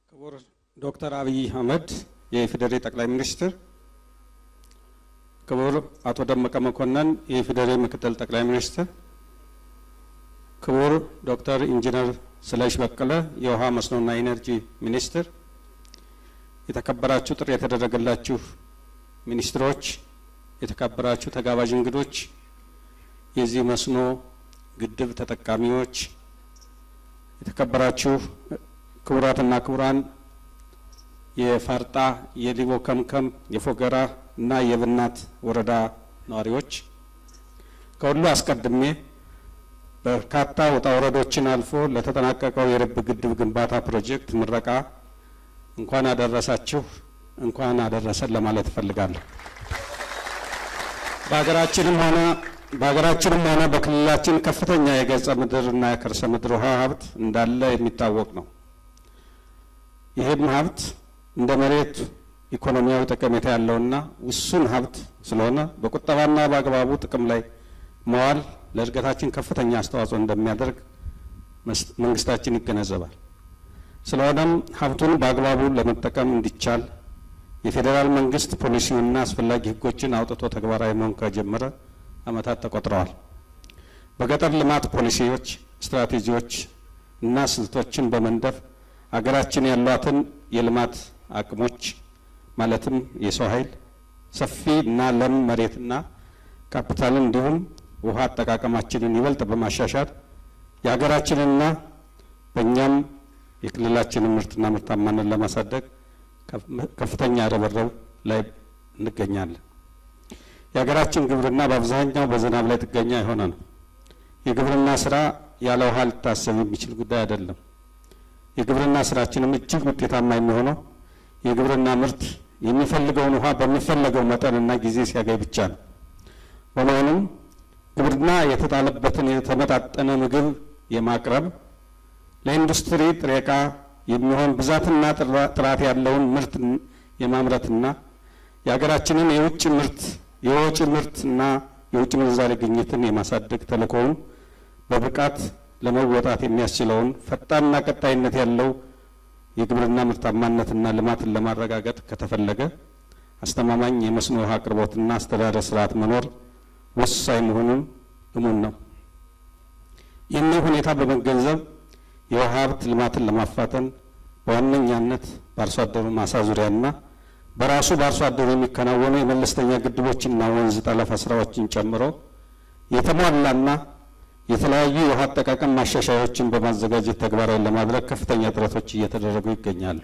ክቡር ዶክተር አብይ አህመድ የኢፌዴሪ ጠቅላይ ሚኒስትር፣ ክቡር አቶ ደመቀ መኮንን የኢፌዴሪ ምክትል ጠቅላይ ሚኒስትር፣ ክቡር ዶክተር ኢንጂነር ስለሽ በቀለ የውሃ መስኖና ኢነርጂ ሚኒስትር፣ የተከበራችሁ ጥሪ የተደረገላችሁ ሚኒስትሮች፣ የተከበራችሁ ተጋባዥ እንግዶች፣ የዚህ መስኖ ግድብ ተጠቃሚዎች፣ የተከበራችሁ ክቡራትና ክቡራን የፋርጣ የሊቦ ከምከም የፎገራ እና የብናት ወረዳ ነዋሪዎች፣ ከሁሉ አስቀድሜ በርካታ ውጣ ወረዶችን አልፎ ለተጠናቀቀው የርብ ግድብ ግንባታ ፕሮጀክት ምረቃ እንኳን አደረሳችሁ እንኳን አደረሰን ለማለት እፈልጋለሁ። በሀገራችንም ሆነ በሀገራችንም ሆነ በክልላችን ከፍተኛ የገጸ ምድር እና የከርሰ ምድር ውሃ ሀብት እንዳለ የሚታወቅ ነው። ይህም ሀብት እንደ መሬት ኢኮኖሚያዊ ጠቀሜታ ያለውና ውሱን ሀብት ስለሆነ በቁጠባና በአግባቡ ጥቅም ላይ መዋል ለእድገታችን ከፍተኛ አስተዋጽኦ እንደሚያደርግ መንግስታችን ይገነዘባል። ስለሆነም ሀብቱን በአግባቡ ለመጠቀም እንዲቻል የፌዴራል መንግስት ፖሊሲውና አስፈላጊ ሕጎችን አውጥቶ ተግባራዊ መሆን ከጀመረ ዓመታት ተቆጥረዋል። በገጠር ልማት ፖሊሲዎች፣ ስትራቴጂዎች እና ስልቶችን በመንደፍ አገራችን ያሏትን የልማት አቅሞች ማለትም የሰው ኃይል፣ ሰፊ እና ለም መሬትና ካፒታልን እንዲሁም ውሃ አጠቃቀማችንን ይበልጥ በማሻሻል የሀገራችንና በእኛም የክልላችንን ምርትና ምርታማነት ለማሳደግ ከፍተኛ ርብርብ ላይ እንገኛለን። የሀገራችን ግብርና በአብዛኛው በዝናብ ላይ ጥገኛ የሆነ ነው። የግብርና ስራ ያለ ውሃ ሊታሰብ የሚችል ጉዳይ አይደለም። የግብርና ስራችንም እጅግ ውጤታማ የሚሆነው የግብርና ምርት የሚፈልገውን ውሃ በሚፈለገው መጠንና ጊዜ ሲያገኝ ብቻ ነው። በመሆኑም ግብርና የተጣለበትን የተመጣጠነ ምግብ የማቅረብ ለኢንዱስትሪ ጥሬ ዕቃ የሚሆን ብዛትና ጥራት ያለውን ምርት የማምረትና የሀገራችንን የውጭ ምርት የወጪ ምርትና የውጭ ምንዛሬ ግኝትን የማሳደግ ተልእኮውን በብቃት ለመወጣት የሚያስችለውን ፈጣንና ቀጣይነት ያለው የግብርና ምርታማነትና ልማትን ለማረጋገጥ ከተፈለገ አስተማማኝ የመስኖ ውሃ አቅርቦትና አስተዳደር ስርዓት መኖር ወሳኝ መሆኑን እሙን ነው። ይህንን ሁኔታ በመገንዘብ የውሃ ሀብት ልማትን ለማፋጠን በዋነኛነት በአርሶ አደሩ ማሳ ዙሪያና በራሱ በአርሶ አደሩ የሚከናወኑ የመለስተኛ ግድቦችና ወንዝ ጠለፋ ስራዎችን ጨምሮ የተሟላና የተለያዩ የውሃ አጠቃቀም ማሻሻያዎችን በማዘጋጀት ተግባራዊ ለማድረግ ከፍተኛ ጥረቶች እየተደረጉ ይገኛሉ።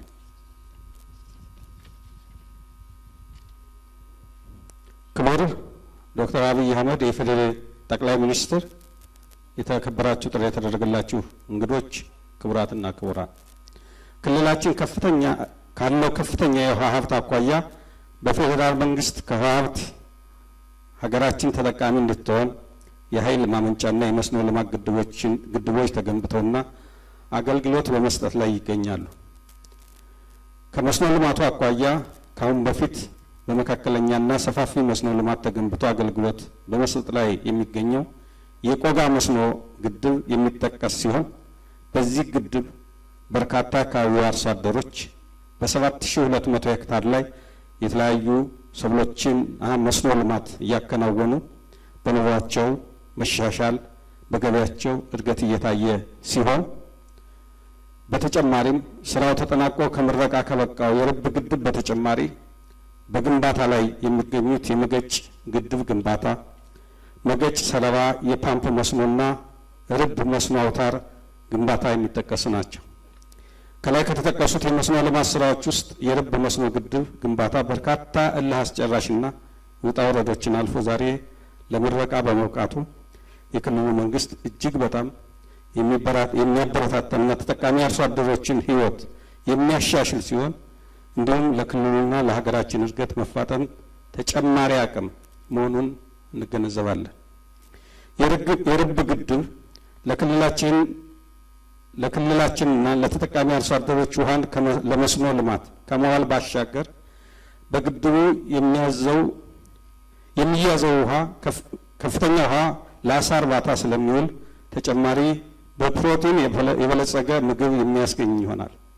ክቡር ዶክተር አብይ አህመድ የኢፌዴሪ ጠቅላይ ሚኒስትር፣ የተከበራችሁ ጥሪ የተደረገላችሁ እንግዶች፣ ክቡራትና ክቡራን ክልላችን ከፍተኛ ካለው ከፍተኛ የውሃ ሀብት አኳያ በፌዴራል መንግስት ከውሃ ሀብት ሀገራችን ተጠቃሚ እንድትሆን የኃይል ማመንጫና የመስኖ ልማት ግድቦችን ግድቦች ተገንብተውና አገልግሎት በመስጠት ላይ ይገኛሉ። ከመስኖ ልማቱ አኳያ ከአሁን በፊት በመካከለኛና ሰፋፊ መስኖ ልማት ተገንብቶ አገልግሎት በመስጠት ላይ የሚገኘው የቆጋ መስኖ ግድብ የሚጠቀስ ሲሆን በዚህ ግድብ በርካታ አካባቢ አርሶ አደሮች በሰባት ሺ ሁለት መቶ ሄክታር ላይ የተለያዩ ሰብሎችን መስኖ ልማት እያከናወኑ በኑሯቸው መሻሻል በገበያቸው እድገት እየታየ ሲሆን በተጨማሪም ስራው ተጠናቆ ከምረቃ ከበቃው የርብ ግድብ በተጨማሪ በግንባታ ላይ የሚገኙት የመገጭ ግድብ ግንባታ፣ መገጭ ሰለባ የፓምፕ መስኖና ርብ መስኖ አውታር ግንባታ የሚጠቀሱ ናቸው። ከላይ ከተጠቀሱት የመስኖ ልማት ስራዎች ውስጥ የርብ መስኖ ግድብ ግንባታ በርካታ እልህ አስጨራሽና ውጣ ውረዶችን አልፎ ዛሬ ለምረቃ በመብቃቱ የክልሉ መንግስት እጅግ በጣም የሚያበረታታና ተጠቃሚ አርሶ አደሮችን ሕይወት የሚያሻሽል ሲሆን እንዲሁም ለክልሉና ለሀገራችን እድገት መፋጠን ተጨማሪ አቅም መሆኑን እንገነዘባለን። የርብ ግድብ ለክልላችን ለክልላችንና ለተጠቃሚ አርሶ አደሮች ውሃን ለመስኖ ልማት ከመዋል ባሻገር በግድቡ የሚያዘው የሚያዘው ውሃ ከፍተኛ ውሃ ለአሳ እርባታ ስለሚውል ተጨማሪ በፕሮቲን የበለጸገ ምግብ የሚያስገኝ ይሆናል።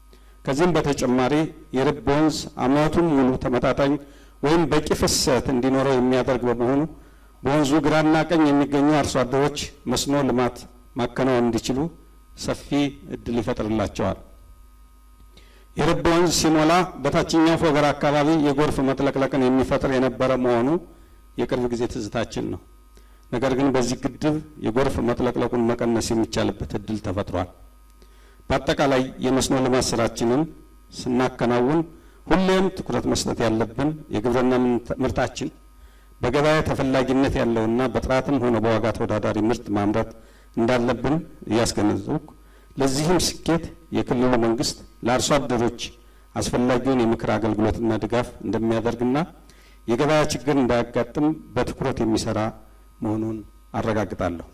ከዚህም በተጨማሪ የርብ ወንዝ ዓመቱን ሙሉ ተመጣጣኝ ወይም በቂ ፍሰት እንዲኖረው የሚያደርግ በመሆኑ በወንዙ ግራና ቀኝ የሚገኙ አርሶ አደሮች መስኖ ልማት ማከናወን እንዲችሉ ሰፊ እድል ይፈጥርላቸዋል። የርብ ወንዝ ሲሞላ በታችኛው ፎገራ አካባቢ የጎርፍ መጥለቅለቅን የሚፈጥር የነበረ መሆኑ የቅርብ ጊዜ ትዝታችን ነው። ነገር ግን በዚህ ግድብ የጎርፍ መጥለቅለቁን መቀነስ የሚቻልበት እድል ተፈጥሯል። በአጠቃላይ የመስኖ ልማት ስራችንን ስናከናውን ሁሌም ትኩረት መስጠት ያለብን የግብርና ምርታችን በገበያ ተፈላጊነት ያለውና በጥራትም ሆነ በዋጋ ተወዳዳሪ ምርት ማምረት እንዳለብን እያስገነዘብኩ ለዚህም ስኬት የክልሉ መንግስት ለአርሶ አደሮች አስፈላጊውን የምክር አገልግሎትና ድጋፍ እንደሚያደርግና የገበያ ችግር እንዳያጋጥም በትኩረት የሚሰራ መሆኑን አረጋግጣለሁ።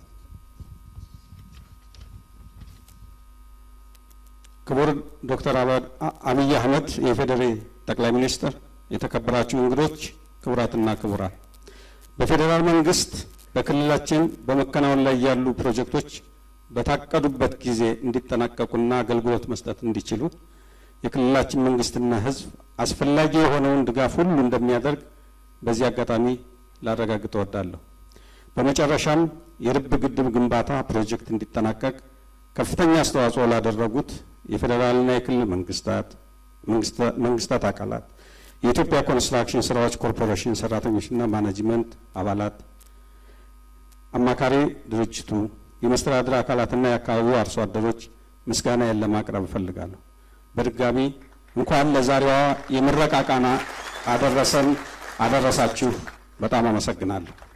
ክቡር ዶክተር አብይ አህመድ የፌዴሬ ጠቅላይ ሚኒስትር፣ የተከበራችሁ እንግዶች፣ ክቡራትና ክቡራን፣ በፌዴራል መንግስት በክልላችን በመከናወን ላይ ያሉ ፕሮጀክቶች በታቀዱበት ጊዜ እንዲጠናቀቁና አገልግሎት መስጠት እንዲችሉ የክልላችን መንግስትና ሕዝብ አስፈላጊ የሆነውን ድጋፍ ሁሉ እንደሚያደርግ በዚህ አጋጣሚ ላረጋግጥ እወዳለሁ። በመጨረሻም የርብ ግድብ ግንባታ ፕሮጀክት እንዲጠናቀቅ ከፍተኛ አስተዋጽኦ ላደረጉት የፌዴራልና የክልል መንግስታት መንግስታት አካላት፣ የኢትዮጵያ ኮንስትራክሽን ስራዎች ኮርፖሬሽን ሰራተኞችና ማኔጅመንት አባላት፣ አማካሪ ድርጅቱ፣ የመስተዳድር አካላትና የአካባቢው አርሶ አደሮች ምስጋናዬን ለማቅረብ እፈልጋለሁ። በድጋሚ እንኳን ለዛሬዋ የምረቃ ቃና አደረሰን አደረሳችሁ። በጣም አመሰግናለሁ።